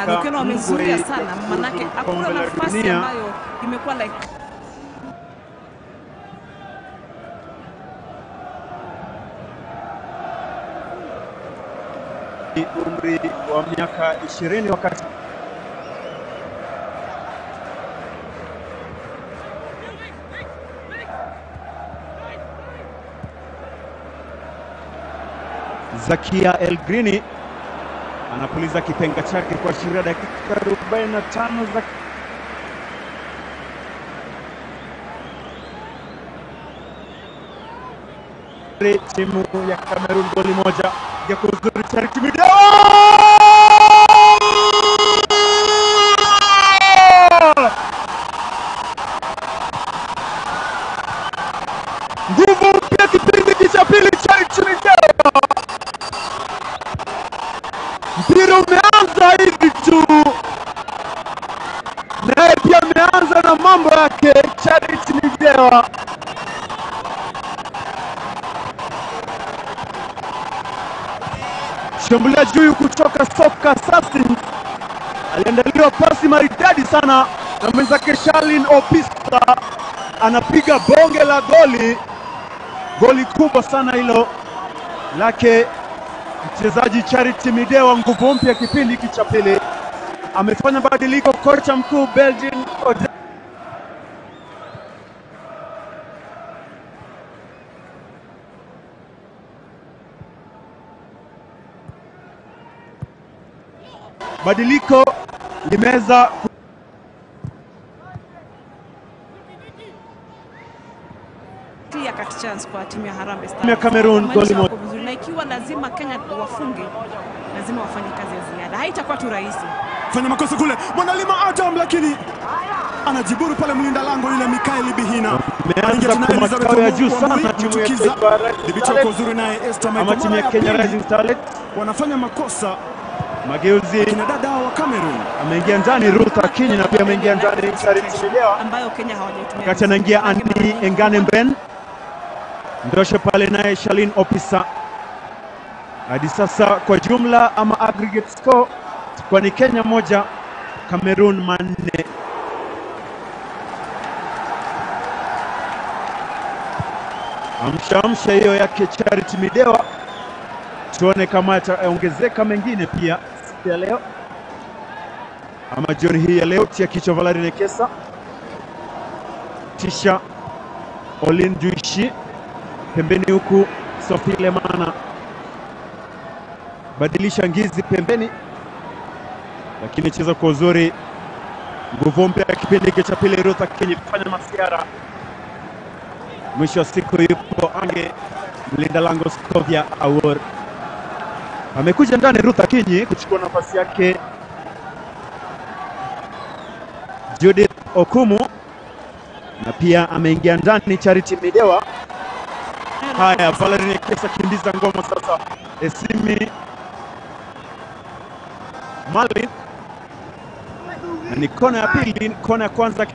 na ukiona wamezuia sana, manake Kombe hakuna la nafasi dunia. ambayo imekuwa like umri wa miaka ishirini wakati Zakia El Grini anapuliza kipenga chake kuashiria dakika 45 za timu ya Cameroon goli moja ya kuzuri Charity Mideo nguvu mpya kipindi cha pili Charity Mideo mpira umeanza hivi tu, naye pia ameanza na mambo yake Charity Midewa. Shambuliaji huyu kutoka Soka Assassins aliandaliwa pasi maridadi sana na mwenzake Shalin Opista, anapiga bonge la goli, goli kubwa sana hilo lake mchezaji Charity Midewa, nguvu mpya kipindi hiki cha pili. Amefanya badiliko kocha mkuu Belgin Ode badiliko limeweza ku- clear cut chance kwa timu ya Harambee Stars. Timu ya Cameroon, Kumaanisha goli moja. wako vizuri, na ikiwa lazima Kenya wafunge, lazima wafanye kazi ya ziada, haitakuwa tu rahisi. fanya makosa kule Mwanalima Adam, lakini anajiburu pale mlinda lango yule Mikaeli Bihina. Imeanza Anaingia tena kwa Elizabeth makao ya Omu- juu Wambui, sana timu ya kuchukiza. taifa ya Rising Dhibiti Starlets. wako uzuri naye Esther ama Michael. timu ya Mara Kenya pili Rising Starlets. wanafanya makosa Mageuzi kina dada wa Cameroon. ameingia ndani Ruth Akinyi na pia ameingia ndani Charity Midewa. ambayo Kenya hawajaitumia wakati anaingia vizuri. Andy Engane Mben, ndoshe pale naye Shalin Opisa. Hadi sasa kwa jumla ama aggregate score kwa ni Kenya moja Cameroon manne. Amsha amsha hiyo yake Charity Midewa, tuone kama yataongezeka mengine pia siku ya leo ama jioni hii ya leo. Tia kichwa Valari Nekesa tisha Olin Juishi pembeni, huku Sophie Lemana badilisha ngizi pembeni, lakini cheza kwa uzuri. Nguvu mpya ya kipindi hiki cha pili, Ruth Akinyi kufanya masiara. Mwisho wa siku yupo ange mlinda lango Scovia Awor amekuja ndani, Ruth Akinyi kuchukua nafasi yake Judith Okumu na pia ameingia ndani Charity Midewa. Haya, Valerie Nekesa kimbiza ngoma sasa, Esimi Malin, na ni kona ya pili. Kona ya kwanza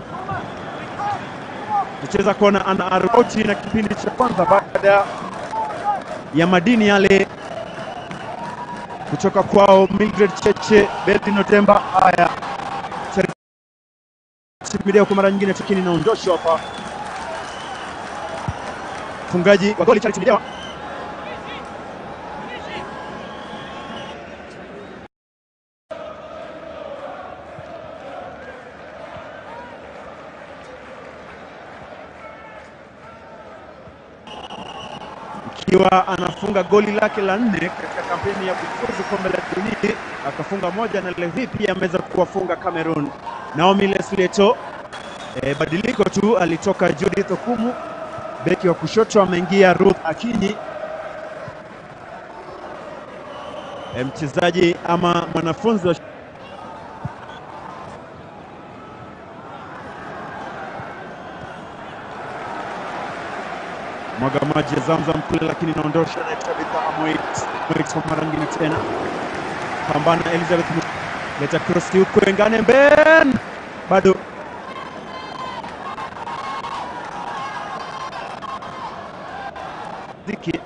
kucheza kona ana arauti na kipindi cha kwanza baada ya madini yale kutoka kwao Mildred Cheche, Betty Otemba. Haya, Charity Midewa kwa mara nyingine, lakini inaondoshwa hapa mfungaji wa goli Charity Midewa ikiwa anafunga goli lake la nne katika kampeni ya kufuzu kombe la dunia, akafunga moja na leo hii pia ameweza kuwafunga Cameroon. Naomi Lesleto e, badiliko tu, alitoka Judith Okumu, beki wa kushoto ameingia Ruth Akinyi. E, mchezaji ama mwanafunzi wa mwaga maji ya Zamzam kule, lakini inaondosha na Tabitha Amoit Amoit kwa mara nyingine tena, pambana Elizabeth Mu- leta cross huko, Engane Ben bado Ziki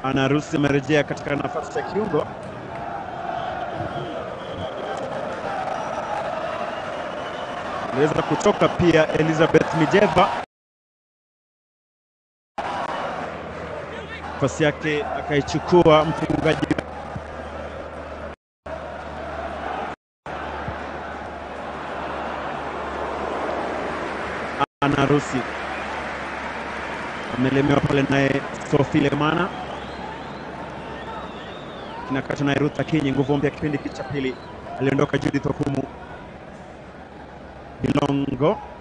Ana Rusi amerejea katika nafasi ya kiungo. Aliweza kutoka pia Elizabeth Mijeva, nafasi yake akaichukua mfungaji Ana Rusi amelemewa pale naye Sophie Lemana kinakata naye Ruth Akinyi, nguvu mpya kipindi cha pili. Aliondoka Judith Okumu Bilongo